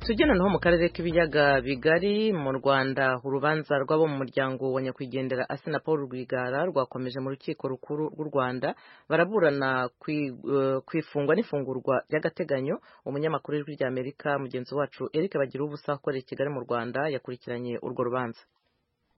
ugenanwaho mu karere k'ibiyaga bigari mu rwanda urubanza rw'abo mu muryango wa nyakwigendera asena paul rwigara rwakomeje mu rukiko rukuru rw'u rwanda baraburana ku ifungwa n'ifungurwa ry'agateganyo umunyamakuru w'ijwi ry'amerika mugenzi wacu eric bagira ubusa akorera i kigali mu rwanda yakurikiranye urwo rubanza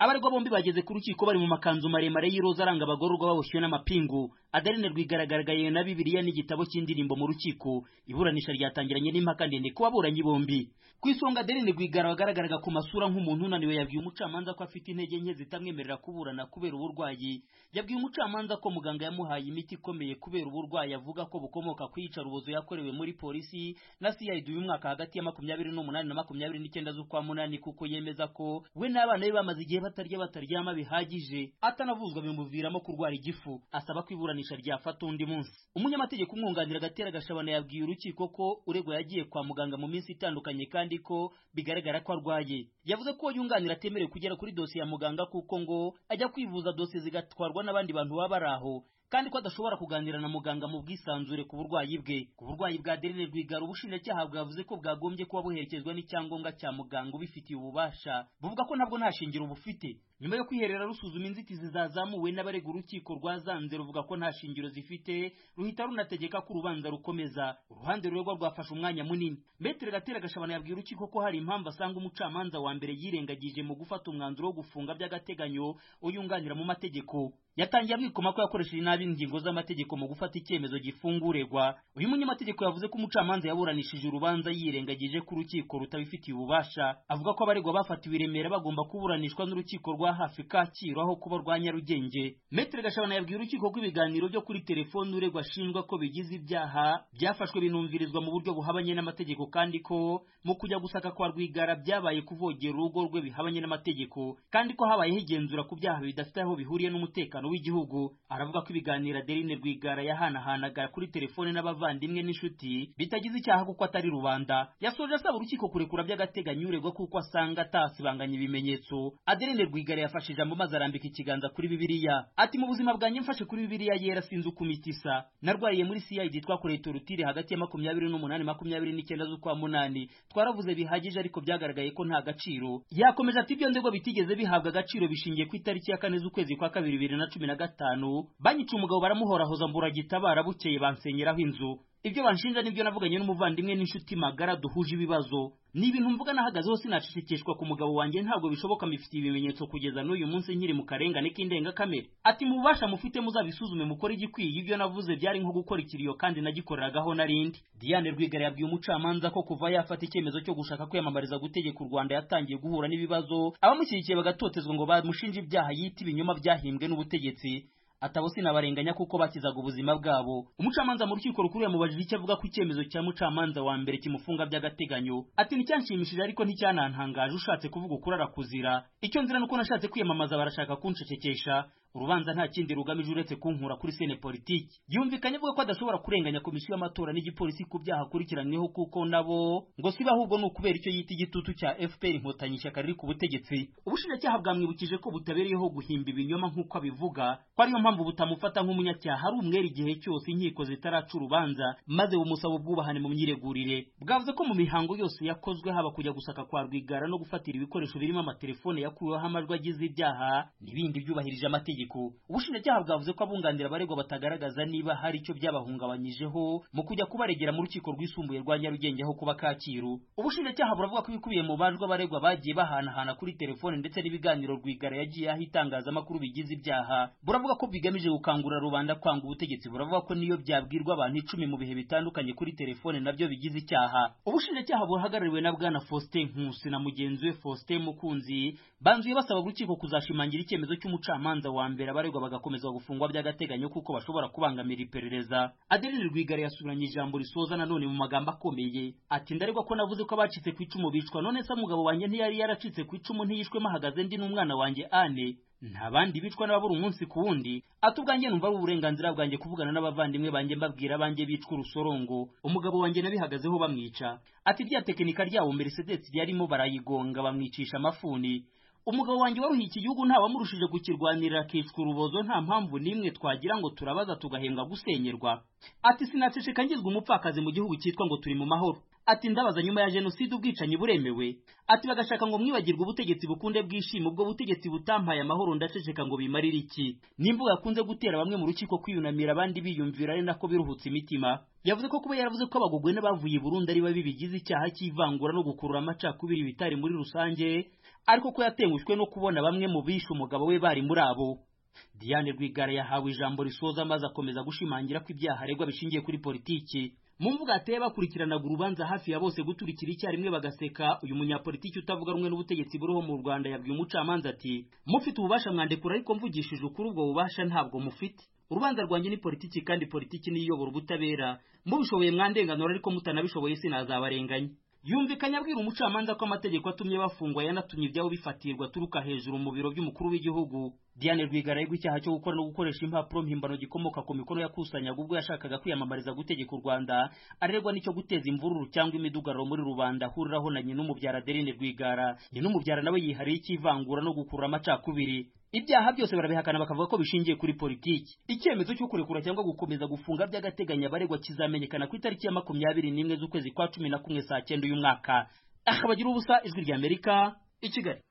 abaregwa bombi bageze ku rukiko bari mu makanzu maremare y'iroza aranga abagororwa baboshywe n'amapingu adeline rwigaragariye na bibiliya n'igitabo cy'indirimbo mu rukiko iburanisha ryatangiranye n'impaka ndende ku baburanyi bombi ku isonga adeline rwigara wagaragaraga ku masura nk'umuntu unaniwe yabwiye umucamanza ko afite intege nke zitamwemerera kuburana kubera uburwayi yabwiye umucamanza ko muganga yamuhaye imiti ikomeye kubera uburwayi avuga ko bukomoka ku iyicarubozo yakorewe muri polisi na cid uyu mwaka hagati ya makumyabiri n'umunani na makumyabiri n'icyenda z'ukwa munani kuko yemeza ko we n'abana be bamaze igihe batarya bataryama bihagije atanavuzwa bimuviramo kurwara igifu asaba ko iburanisha ryafata undi munsi umunyamategeko umwunganira agatera gashabana yabwiye urukiko ko uregwa yagiye kwa muganga mu minsi itandukanye kandi ko bigaragara ko arwaye yavuze ko yunganira atemerewe kugera kuri dosiye ya muganga kuko ngo ajya kwivuza dosiye zigatwarwa n'abandi bantu baba bari aho kandi ko adashobora kuganira na muganga mu bwisanzure ku burwayi bwe ku burwayi bwa Adeline Rwigara ubushinjacyaha bwavuze ko bwagombye kuba buherekezwa n'icyangombwa cya muganga ubifitiye ububasha buvuga ko ntabwo nta shingiro bufite nyuma yo kwiherera rusuzuma inzitizi zazamuwe n'abarega urukiko rwazanze ruvuga ko nta shingiro zifite ruhita runategeka ko urubanza rukomeza uruhande ruregwa rwafashe umwanya munini metere gatera gashabana yabwiye urukiko ko hari impamvu asanga umucamanza wa mbere yirengagije mu gufata umwanzuro wo gufunga by'agateganyo uyunganira mu mategeko yatangiye amwikoma ko yakoresheje nabi ingingo z'amategeko mu gufata icyemezo gifunga uregwa uyu munyamategeko yavuze ko umucamanza yaburanishije urubanza yirengagije ko urukiko rutabifitiye ububasha avuga ko abaregwa bafatiwe i remera bagomba kuburanishwa n'urukiko rwa hafi kacyiru aho kuba rwa nyarugenge metere gashabana yabwiye urukiko ko ibiganiro byo kuri telefoni uregwa ashinjwa ko bigize ibyaha byafashwe binumvirizwa mu buryo buhabanye n'amategeko kandi ko mu kujya gusaka kwa rwigara byabaye kuvogera urugo rwe bihabanye n'amategeko kandi ko habayeho igenzura ku byaha bidafite aho bihuriye n'umutekano w'igihugu aravuga ko ibiganiro adeline rwigara yahanahanaga kuri telefone n'abavandimwe n'inshuti bitagize icyaha kuko atari rubanda yasoje asaba urukiko kurekura by'agateganyo uregwa kuko asanga atasibanganya ibimenyetso adeline rwigara yafashe ijambo maze arambika ikiganza kuri bibiliya ati mu buzima bwanjye mfashe kuri bibiliya yera sinzi uko imitisa narwariye muri cid twakoreye torutire hagati ya makumyabiri n'umunani makumyabiri n'icyenda z'ukwa munani twaravuze bihagije ariko byagaragaye ko nta gaciro yakomeje ati ibyo ndego bitigeze bihabwa agaciro bishingiye ku itariki ya kane z'ukwezi kwa kabiri bibiri na cumi na gatanu banyica umugabo baramuhorahoza mburagitabara bukeye bansenyeraho inzu ibyo banshinja nibyo navuganye n'umuvandimwe n'inshuti magara duhuje ibibazo ni ibintu mvuga nahagazeho sinacecekeshwa ku mugabo wanjye ntabwo bishoboka mifitiye ibimenyetso kugeza n'uyu munsi nkiri mu karengane k'indengakamere ati mu bubasha mufite muzabisuzume mukore igikwiye ibyo navuze byari nko gukora ikiriyo kandi nagikoreragaho narindi diane rwigara yabwiye umucamanza ko kuva yafata icyemezo cyo gushaka kwiyamamariza gutegeka u rwanda yatangiye guhura n'ibibazo abamushyigikiye bagatotezwa ngo bamushinje ibyaha yita ibinyoma byahimbwe n'ubutegetsi atabo sinabarenganya kuko bakizaga ubuzima bwabo umucamanza mu rukiko rukuru yamubajije icyo avuga ku icyemezo cya mucamanza wa mbere kimufunga by'agateganyo ati nticyanshimishije ariko nticyanantangaje ushatse kuvuga ukurara kuzira icyo nzira nuko nashatse kwiyamamaza barashaka kunshekekesha urubanza nta kindi rugamije uretse kunkura kuri sene politiki yumvikanye avuga ko adashobora kurenganya komisiyo y'amatora n'igipolisi ku byaha akurikiranyweho kuko nabo ngo siba ahubwo ni ukubera icyo yita igitutu cya fpr inkotanyi ishyaka riri ku butegetsi ubushinjacyaha bwamwibukije ko butabereyeho guhimba ibinyoma nk'uko abivuga ko ariyo mpamvu butamufata nk'umunyacyaha ari umwere igihe cyose inkiko zitaraca urubanza maze bumusaba ubwubahane mu myiregurire bwavuze ko mu mihango yose yakozwe haba kujya gusaka kwa rwigara no gufatira ibikoresho birimo amatelefone yakuweho amajwi agize ibyaha n'ibindi byubahirije amategeko mategeko ubushinjacyaha bwavuze ko abunganira abaregwa batagaragaza niba hari icyo byabahungabanyijeho mu kujya kubaregera mu rukiko rwisumbuye rwa nyarugenge aho kuba kacyiru ubushinjacyaha buravuga ko ibikubiye mu bajwe abaregwa bagiye bahanahana kuri telefone ndetse n'ibiganiro rwigara yagiye aho itangazamakuru bigize ibyaha buravuga ko bigamije gukangura rubanda kwanga ubutegetsi buravuga ko niyo byabwirwa abantu icumi mu bihe bitandukanye kuri telefone nabyo bigize icyaha ubushinjacyaha buhagarariwe na bwana faustin nkusi na mugenzi we faustin mukunzi banzuye basaba urukiko kuzashimangira icyemezo cy'umucamanza wa mbere abaregwa bagakomeza gufungwa by'agateganyo kuko bashobora kubangamira iperereza adeline rwigara yasubiranye ijambo risoza nanone mu magambo akomeye ati ndaregwa ko navuze ko abacitse ku icumu bicwa none se umugabo wanjye ntiyari yaracitse ku icumu ntiyishwemo ahagaze ndi n'umwana wanjye ane nta bandi bicwa n'ababura umunsi ku wundi ati ubwanjye numva ari uburenganzira bwanjye kuvugana n'abavandimwe banjye mbabwira abanjye bicwa urusorongo umugabo wanjye nabihagazeho bamwica ati rya tekinika ryabo merisedesi ryarimo barayigonga bamwicisha amafuni umugabo wanjye waruhiye iki gihugu ntawamurushije kukirwanirira akicwa urubozo nta mpamvu n'imwe twagira ngo turabaza tugahembwa gusenyerwa ati sinaceceka ngizwa umupfakazi mu gihugu cyitwa ngo turi mu mahoro ati ndabaza nyuma ya jenoside ubwicanyi buremewe ati bagashaka ngo mwibagirwe ubutegetsi bukunde bwishima ubwo butegetsi butampaye amahoro ndaceceka ngo bimarire iki n'imvugo yakunze gutera bamwe mu rukiko kwiyunamira abandi biyumvira ari nako biruhutsa imitima yavuze ko kuba yaravuze ko abagogwene bavuye i burundi ari babi bigize icyaha cy'ivangura no gukurura amacakubiri bitari muri rusange ariko ko yatengushwe no kubona bamwe mu bishe umugabo we bari muri abo diane rwigara yahawe ijambo risoza maze akomeza gushimangira ko ibyaha aregwa bishingiye kuri politiki mu mvugo yateye bakurikiranaga urubanza hafi ya bose guturikira icyarimwe bagaseka uyu munyapolitiki utavuga rumwe n'ubutegetsi buriho mu rwanda yabwiye umucamanza ati mufite ububasha mwandekura ariko mvugishije ukuri ubwo bubasha ntabwo mufite urubanza rwanjye ni politiki kandi politiki niyo iyobora ubutabera mubishoboye mwandenganura ariko mutanabishoboye sinazabarenganya yumvikanye abwira umucamanza ko amategeko atumye bafungwa yanatumye ibyabo bifatirwa aturuka hejuru mu biro by'umukuru w'igihugu diane rwigara aregwa icyaha cyo gukora no gukoresha impapuro mpimbano gikomoka ku mikono yakusanyaga ubwo yashakaga kwiyamamariza gutegeka u rwanda aregwa n'icyo guteza imvururu cyangwa imidugararo muri rubanda ahuriraho na nyin'umubyara adeline rwigara nyin'umubyara nawe yihariye icy'ivangura no gukurura amacakubiri ibyaha byose barabihakana bakavuga ko bishingiye kuri politiki icyemezo cyo kurekura cyangwa gukomeza gufunga by'agateganyo abaregwa kizamenyekana ku itariki ya makumyabiri n'imwe z'ukwezi kwa cumi na kumwe saa cyenda uyu mwaka akabagira ubusa ijwi ry'amerika i kigali